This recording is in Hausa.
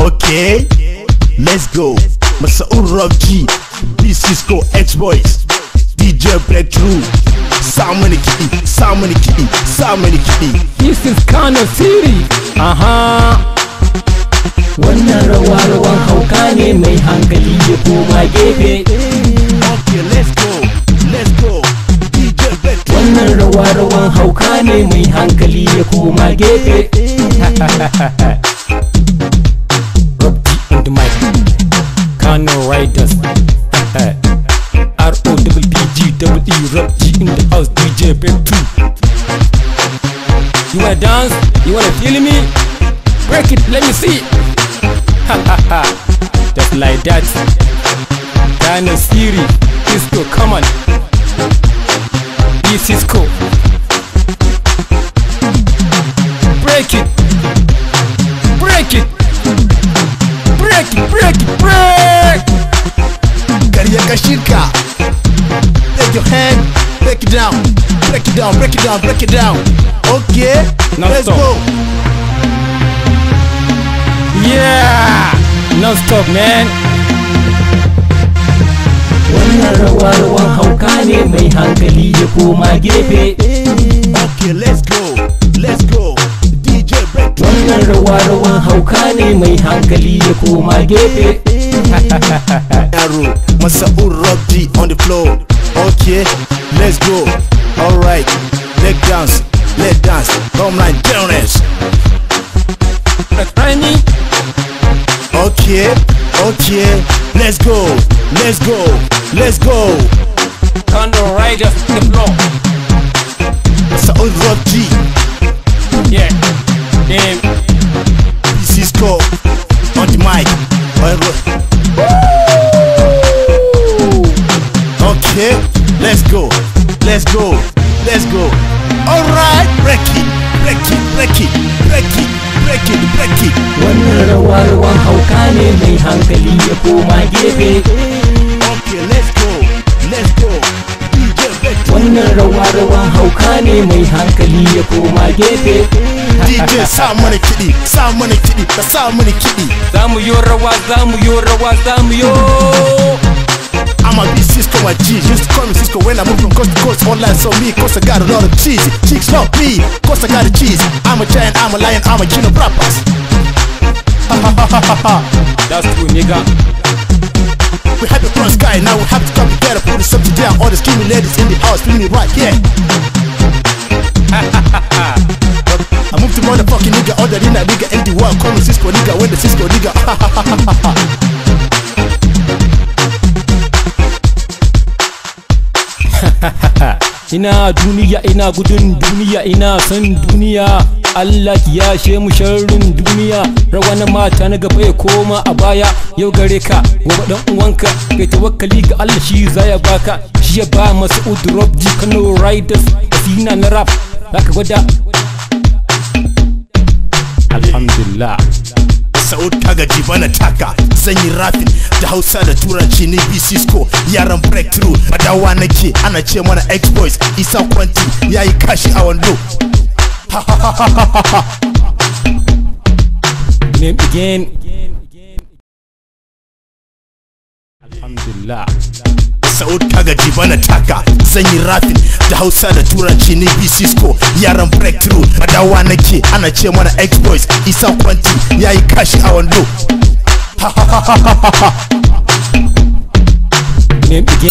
Okay, let's go. Masaur Rock G, B Cisco X Boys, DJ Breakthrough. Sa mani kiɗi, sa mani kiɗi, sa mani kiɗi. This is Kano City. Aha. Wannan rawa rawan hauka ne mai hankali ya koma gefe. Okay, let's go, let's go. DJ Breakthrough. Wannan rawa rawan hauka ne mai hankali ya koma gefe. Rob G on the mic. Kano Riders. R O double D G double E Rob G in the house DJ Big 2. You wanna dance? You wanna feel me? Break it, let me see. Just like that. Kano Siri, Cisco, come on. Be Cisco. Break it. Break it. Break it, break it, break. Karya ka shirka. Take your hand, break it down, break it down, break it down, break it down. Okay, Now let's stop. go. Yeah! Non stop, man. Wannan rawa rawan hauka ne mai hankali ya koma gefe. Okay, let's go, let's go. DJ Breakthrough. Wannan rawa rawan hauka ne mai hankali ya koma gefe. Arrow, Masaur Rock G on the floor. Okay, let's go. Alright, leg dance, leg dance. Come line, dance. Try me. Okay, okay, let's go, let's go, let's go. Kano Riders in the floor. Masaur Rock G, Yeah. Damn. Cisco on the mic. Alright. Okay, let's go, let's go, let's go. Alright, break it, break it, break it, break it, break it, break it. Wannan rawa rawan hauka ne mai hankali ya koma gefe. Okay, let's go, let's go. DJ Breakthrough. Wannan rawa rawan hauka ne mai hankali ya koma gefe. DJ sa mana kiɗi, sa mana kiɗi, ka sa mana kiɗi. Za mu yo rawa, za mu yo rawa, za mu yo. I'm a B Cisco, my G. Used to call me Cisco when I moved from coast to coast. Online so me, cause I got a lot of cheese. Chicks love me, cause I got the cheese. I'm a giant, I'm a lion, I'm a king of rappers. Ha ha ha ha ha ha. That's true, nigga. We have the front sky, now we have to come together, put the subject down. All the scheming ladies in the house, feel me right here. I moved to motherfucking nigga, other than that nigga in the world. Call me Cisco nigga, when the Cisco nigga. Ina duniya, ina gudun duniya, ina son duniya. Allah ya she mu sharrin duniya rawa na mata na gaba ya koma a baya yau gare ka gobe dan uwanka kai tawakkali ga Allah shi zaya baka shi ya ba masu drop ji Kano Riders sina na rap zaka gwada Alhamdulillah Sa'ud Kagaji bana taka zan yi rafin da Hausa da Turanci ni B Cisco yaran breakthrough madawa nake ana ce mana X-Boys Isa Kwanti yayi kashi a wando name again Alhamdulillah Sa'ud Kagaji bana taka zan yi rafin da Hausa da Turanci ni B Cisco yaran breakthrough madawa nake ana ce mana X-Boys Isa Kwanti yayi kashi a wando name again